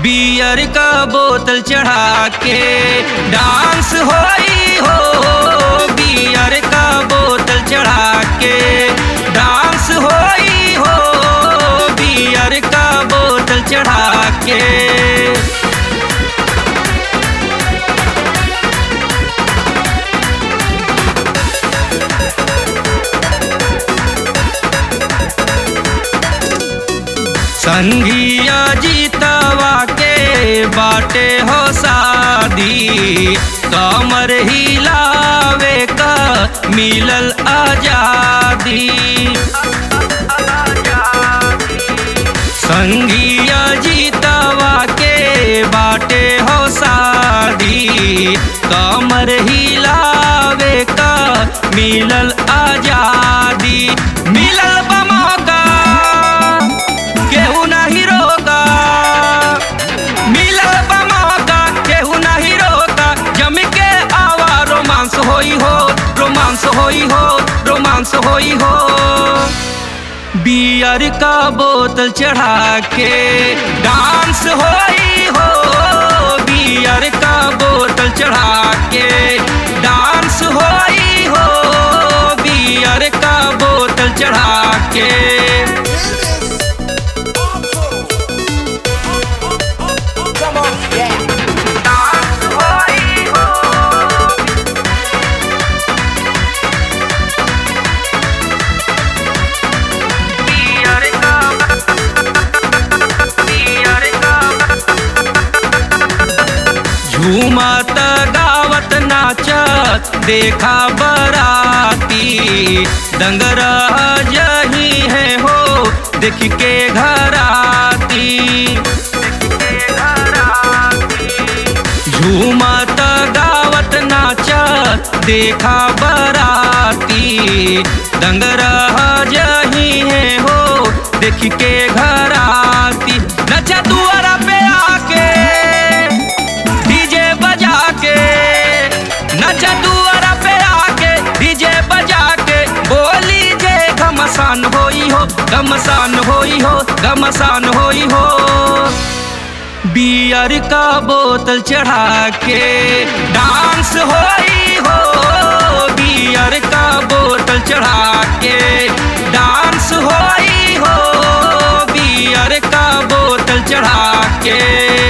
Beer का बोतल चढ़ा के डांस होई हो बियर का बोतल चढ़ा के डांस होई हो बियर का बोतल चढ़ा के संगिया जीतवा के बाटे हो शादी कमर हिलावे का मिलल आजादी संगिया जीतवा के बाटे हो शादी कमर हिलावे का मिलल आजादी मिलल बा मौका केहू नहीं रोका मिलल बा मौका केहू नहीं रोका जम के आवा रोमांस होई हो रोमांस होई हो रोमांस होई हो बियर का बोतल चढ़ा के डांस होई हो बियर का बोतल चढ़ा के डांस होई हो बियर का बोतल चढ़ा के Come on, yeah. डांस होई हो बियर का बियर का झूमत गावत नाचत देखा बराती दंगरा जही है हो देख के घराती झूमत गावत नाचत देखा बराती दंगरा जही है हो देख के घराती नचा दुआरा पे आके डीजे बजा के नचा दुआरा पे आके डीजे बजा के बोली जे घमसान होई हो घमसान होई हो घमसान होई हो बियर का बोतल चढ़ा के डांस होई हो बियर का बोतल चढ़ा के डांस होई हो बियर का बोतल चढ़ा के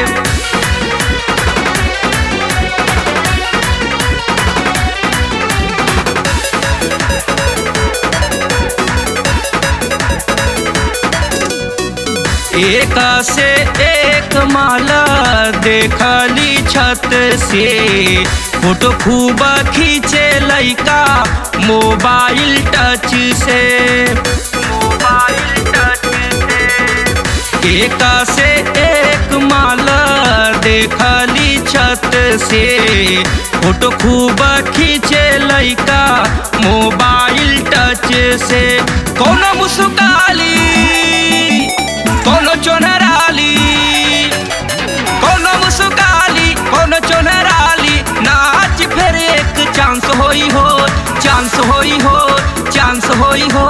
एक से एक माला देखली छत से फोटो खूब खींचे लइका मोबाइल टच से मोबाइल टच से एक से एक माला देखली छत से फोटो खूब खींचे लइका मोबाइल टच से कोनो मुस्काली कोनो चोनराली कोनो मुस्काली कोनो चोनराली नाच फिर एक चांस होई हो चांस होई हो चांस होई हो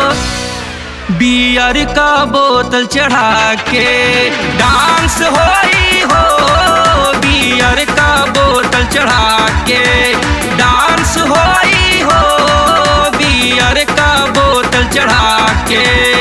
बियर का बोतल चढ़ा के डांस होई हो बियर का बोतल चढ़ा के डांस होई हो बियर का बोतल चढ़ा के